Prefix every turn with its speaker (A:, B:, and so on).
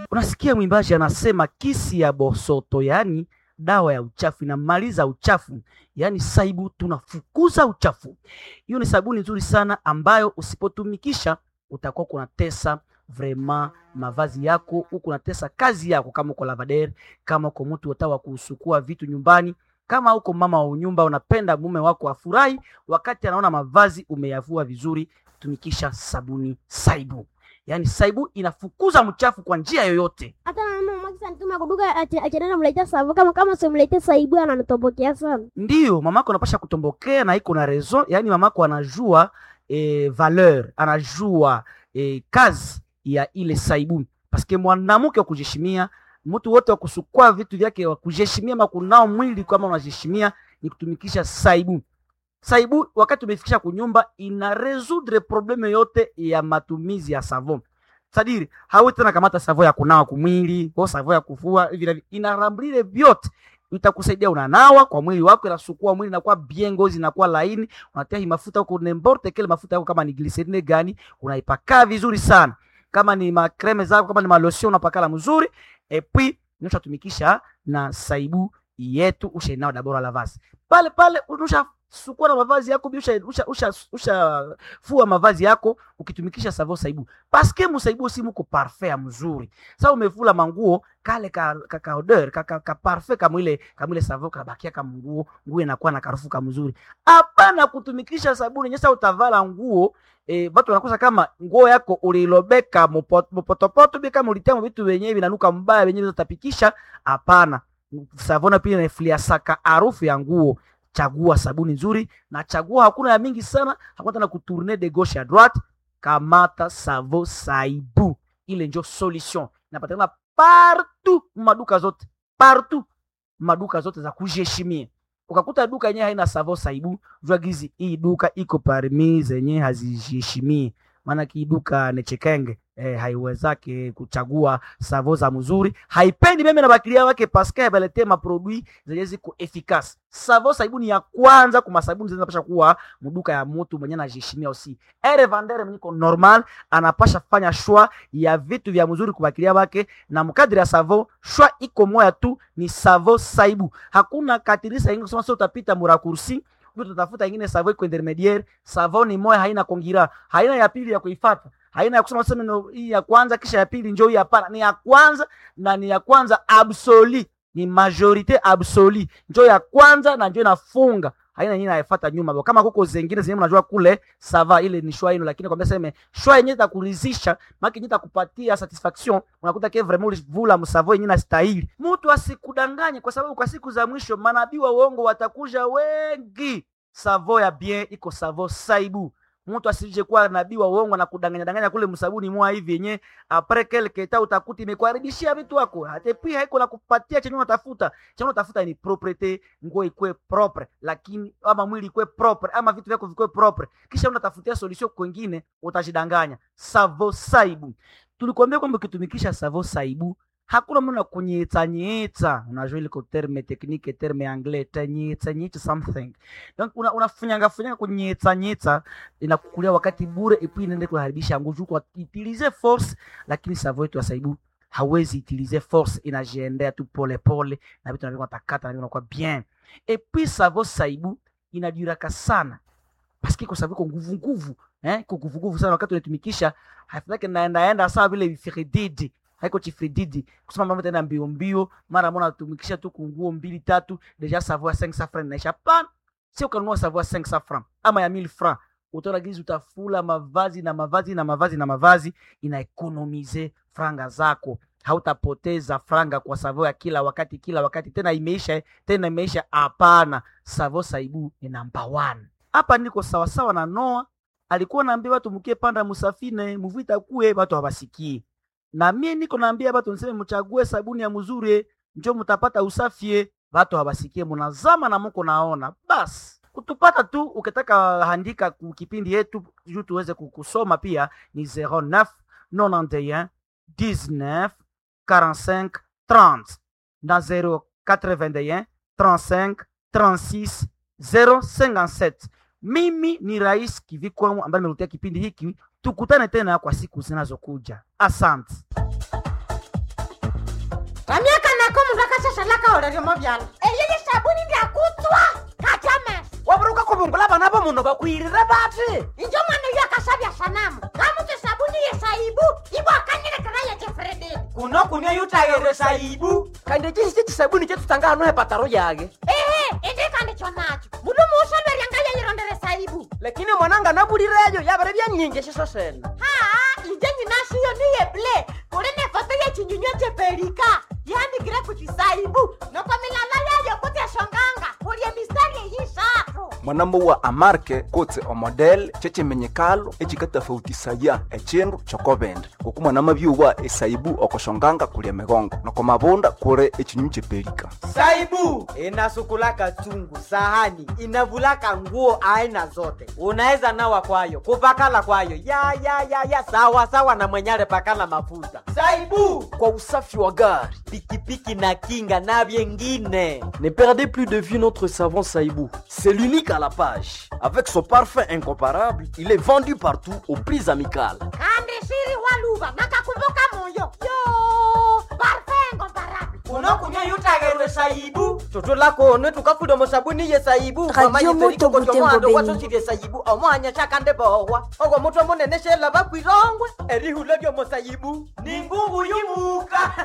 A: Unasikia mwimbaji anasema kisi ya bosoto, yaani dawa ya uchafu inamaliza uchafu, yaani saibu tunafukuza uchafu. Hiyo ni sabuni nzuri sana ambayo usipotumikisha utakuwa kunatesa vrema mavazi yako, huku unatesa kazi yako, kama uko lavader, kama uko mtu ota wa kusukua vitu nyumbani, kama uko mama wa nyumba, unapenda mume wako afurahi wakati anaona mavazi umeyavua vizuri, tumikisha sabuni saibu. Yaani saibu inafukuza mchafu kwa njia yoyote.
B: hata na mama mwakisa nituma kuduka achana namletea savu kama kama simletea saibu ananitobokea sana
A: Ndiyo, mamako anapasha kutombokea na iko na raison, yaani mamako anajua eh, valeur, anajua eh, kazi ya ile saibu, paske mwanamke wa kujishimia, mtu wote wa kusukua vitu vyake wa kujishimia, makunao mwili kama unajishimia ni kutumikisha saibu. Saibu wakati umefikisha kunyumba, ina resoudre probleme yote ya matumizi ya savon sadiri hawe tena kamata savo ya kunawa kumwili au savo ya kufua hivi na hivi, inaramblile vyote itakusaidia unanawa kwa mwili wako, inasukua mwili inakuwa bien, ngozi inakuwa laini, unatia hii mafuta huko nemborte kile mafuta yako, kama ni glycerine gani unaipaka vizuri sana, kama ni makreme zako, kama ni malotion unapakala mzuri, et puis unatumikisha na saibu yetu ushainao dabora la vazi pale pale, unusha sukua na mavazi yako bi usha, usha, usha, usha fua mavazi yako ukitumikisha savo saibu paske musaibu si muko parfait ya mzuri. Sasa umefula manguo kale ka, ka, ka odeur ka, ka, ka parfait kama ile kama ile savo kabakia kama nguo nguo inakuwa na karufu kama mzuri. Hapana kutumikisha sabuni nyesa, utavala nguo eh, batu wanakosa kama nguo yako ulilobeka mopo- mopotopoto bi kama ulitema vitu wenyewe vinanuka mbaya wenyewe utapikisha. Hapana, savona pia inafulia saka harufu ya nguo. Chagua sabuni nzuri na chagua, hakuna ya mingi sana, hakuna tena kutourner de gauche à droite. Kamata savo saibu, ile njo solution inapatikana partout maduka zote, partout maduka zote za kujiheshimia. Ukakuta duka yenyewe haina savo saibu, jua gizi hii duka iko parmi zenye hazijiheshimii, maana hii duka nechekenge eh, haiwezake kuchagua savo za mzuri, haipendi meme na bakilia wake paske habalete maprodui zenye ziko efficace. Savo saibu ni ya kwanza kuma sabuni zinapasha kuwa muduka ya mtu mwenye anajiheshimia usi ere vandere mwenye ko normal anapasha fanya shwa ya vitu vya mzuri kubakilia wake, na mkadiri ya savo shwa iko moya tu, ni savo saibu. Hakuna katirisa ingine kusema sio utapita murakursi utatafuta ingine savo iko intermediaire. Savo ni moya, haina kongira, haina ya pili ya kuifata, haina ya kusema sema no, hii ya kwanza kisha ya pili njoo hii. Hapana, ni ya kwanza na ni ya kwanza absoli, ni majorite absoli, njoo ya kwanza na njoo inafunga haina nyingine haifuata nyuma bo. Kama kuko zingine zenyewe mnajua kule sava ile ni shwa ino, lakini kwambia sema shwa yenyewe itakuridhisha, maana yenyewe itakupatia satisfaction, unakuta ke vraiment ulivula msavo yenyewe na stahili. Mtu asikudanganye, kwa sababu kwa siku za mwisho manabii wa uongo watakuja wengi. Savo ya bien iko savo saibu. Mtu asije kuwa nabii wa uongo na kudanganya danganya kule msabuni mwa hivi yenye apres quelque temps utakuti imekuharibishia vitu wako. Hata pia haiko na kupatia chenye unatafuta. Chenye unatafuta ni propriete, nguo ikue propre, lakini ama mwili ikue propre, ama vitu vyako vikue propre. Kisha unatafutia solution kwingine utajidanganya. Savo saibu. Tulikwambia kwamba ukitumikisha savo saibu hakuna mna kunyetsa nyetsa, unajua ile terme technique terme anglais tanyetsa nyetsa something donc una unafunyanga funyanga kunyetsa nyetsa, inakukulia wakati bure, epi inaenda kuharibisha nguvu kwa utilize force, lakini savo yetu ya saibu hawezi utilize force, inajiendea tu pole pole na vitu vinavyo takata na vinakuwa bien. Et puis savo saibu inaduraka sana parce que kwa sababu iko nguvu nguvu eh, iko nguvu nguvu sana wakati unatumikisha, hafadhali naenda enda sawa vile vifirididi haiko chifrididi kusema mambo tena mbio mbio, mara mbona tumikisha tu kunguo mbili tatu, deja savoir 500 francs inaisha. Hapana, sio kanunua savoir 500 francs ama ya 1000 francs, utaona gizi utafula mavazi na mavazi na mavazi na mavazi, inaekonomize franga zako hautapoteza franga kwa savo ya kila wakati kila wakati, tena imeisha tena imeisha. Hapana, savo saibu ni namba 1 hapa. Niko sawasawa na Noa alikuwa naambia watu mkie panda musafine muvita kuwe watu hawasikie na mie niko naambia batu niseme mchague sabuni ya mzuri njo mutapata usafie. Batu habasikie munazama na muko naona basi kutupata tu. Ukitaka handika ku kipindi yetu juu tuweze kukusoma pia ni 09 91 19 45 30 na 081 35 36 057. Mimi ni Rais Kivikwamu ambaye nimekuletea kipindi hiki. Tukutane tena kwa siku zinazokuja. Asante.
C: omundu akashashalaka olelyomo vyala eyeye sabuni ndyakutswa kachames
D: waburuka kubungula bana bomuno bakwirire bati
C: injo mwana uyo akasabya sanamu ngamutse sabuni yesaibu ibo akanyilekera yechefrededi
D: kuno kunia yutayere saibu kandi chisi chisabuni chetutanga hano hepataro yage
C: ehe indikandikyo nacho mundu muusolweryanga yeyirondere saibu
D: lakini mwananga nabulireyo yabere byanyingi shiso sena
C: haa inje nyinashiyo niyeble kuli nefoto yechinyunywa chepelika yandikire kuti saibu noko milala yayo kuti eshonganga kulye mistari eyishatu
E: mwanambo wa amarke kotse omodel chechimenyekalo echikatafautisaya echindu chokobende ngoku mwanama byuwa esaibu okoshonganga kulia migongo noko mabunda kuli echinyunyu chepelika
D: saibu inasukulaka chungu sahani inavulaka nguo aina zote unaweza nawa kwayo kupakala kwayo ya ya ya ya sawa sawa na mwenyale pakala mafuta saibu kwa usafi wa gari pikipiki na kinga na vyengine
F: Ne perdez plus de vue notre savon Saïbou. C'est l'unique à la page. Avec son parfum incomparable, il est vendu partout au prix amical.
C: kandi shiri waluva nakakumbuka moyo yo parfengo barabi
D: unokunywa yutagerwe saibu tutulakone tukafuda musabuni ye saibu
G: Radio Moto Butembo Beni.
D: wasosirye saibu omwanya shakande bohwa ogwo mutwe munene shela bakwirongwe erihula lyomo saibu ni ngungu yumuka